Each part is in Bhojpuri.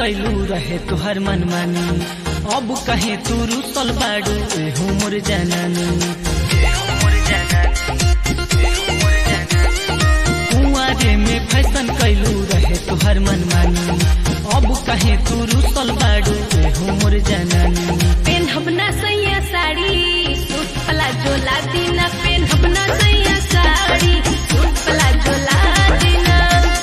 कैलू रहे तुहर मनमानी अब कहे तू रुसल बाड़ू एहू मोर जनानी कुंवारे में फैशन कैलू रहे तुहर मनमानी अब कहे तू रुसल बाड़ू एहू मोर जनानी पेनहब ना सैया साड़ी सूट प्लाजो ला दीना पेनहब ना सैया साड़ी सूट प्लाजो ला दीना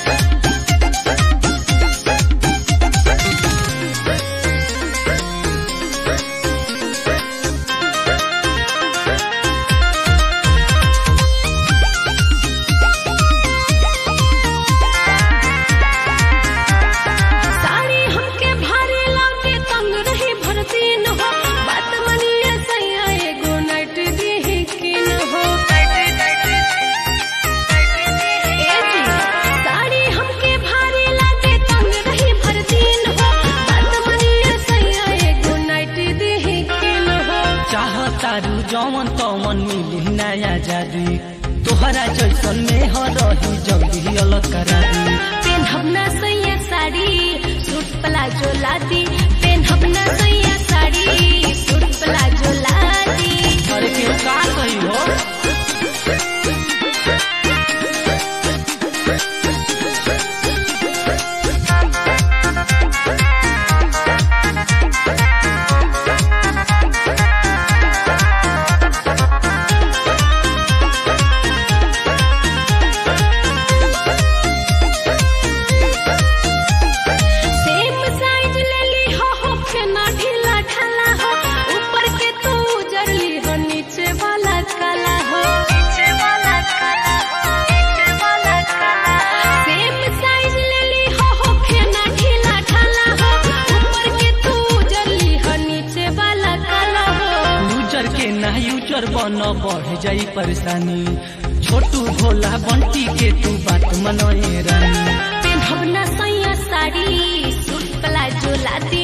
साड़ी हमके भारी लागे तंग रही भरती न हो बात मनिए सैया एगो नाइट दी किन हो ए जी, साड़ी हमके भारी लागे तंग रही भरती न हो बात मनिए सैया एगो नाइट दी किन हो चाहतारू जवन तवन मिली नया जादू तोहरा जैसन में ह रही जल्दी अलग करा दी पेनहब ना सैया साड़ी सूट प्लाजो ला दी पेनहब ना सैया साड़ी सूट प्लाजो ला दी अरे के का कही हो सेम साइज ले ली हो हो के ना ढीला ढाला हो ऊपर के तू उजरली हो नीचे वाला काला हो नीचे वाला काला हो नीचे वाला काला सेम साइज ले ली हो हो के ना ढीला ढाला हो ऊपर के तू उजरली हो नीचे वाला काला हो यूजर के ना यूजर बन बढ़ जाई परेशानी छोटू भोला बंटी के तू बात मनोए रानी पेनहब ना सैया साड़ी सूट प्लाजो ला दी